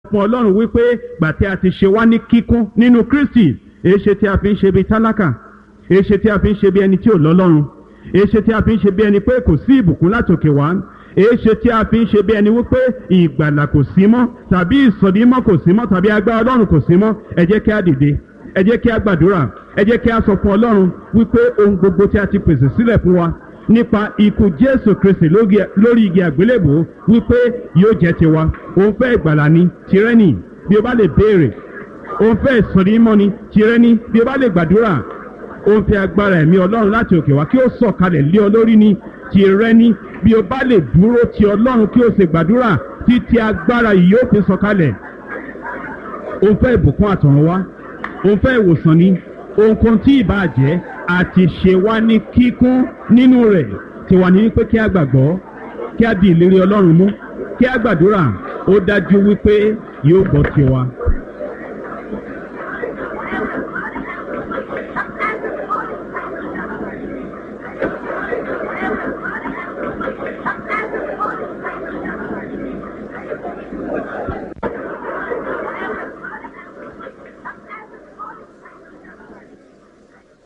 fún ọlọ́run wípé gbà tí a ti ṣe wá ní kíkún nínú kristi èéṣe tí a fi ń ṣe bí tálákà èéṣe tí a fi ń ṣe bí ẹni tí ò lọ́lọ́run èéṣe tí a fi ń ṣe bí ẹni pé kò sí ìbùkún látòkè wá èéṣe tí a fi ń ṣe bí ẹni wípé ìgbàlà kò sí mọ́ tàbí ìsọdímọ́ kò sí mọ́ tàbí agbára ọlọ́run kò sí mọ́ ẹ jẹ́ kí a dìde ẹ jẹ́ kí a gbàdúrà ẹ jẹ́ kí a sọ fún ọlọ́run wípé ohun gbogbo tí a ti pèsè sílẹ̀ fún wa nípa ikú jésù kristi lórí igi àgbélébò wípé yóò jẹ́ tiwa òun fẹ́ ìgbàlà ni tirẹ̀ ni bí o bá lè béèrè òun fẹ́ ìsọdímọ́ ni tirẹ̀ ni bí o bá lè gbàdúrà òun fẹ́ agbára ẹ̀mí ọlọ́run láti òkè wá kí ó sọ̀kalẹ̀ lé ọ lórí ni tirẹ̀ ni bí o bá lè dúró ti ọlọ́run kí o sì gbàdúrà títí agbára yìí yóò fi sọ̀kalẹ̀ òun fẹ́ ìbùkún àtọ̀run wá òun fẹ́ ìwòsàn ni ohunkóhun tí ìbá jẹ́ àti ṣe wá ní kíkún nínú rẹ̀ tí wà ní wípé kí a gbàgbọ́ kí a di ìlérí ọlọ́run mú kí a gbàdúrà ó dájú wípé yóò gbọ́ tiwa.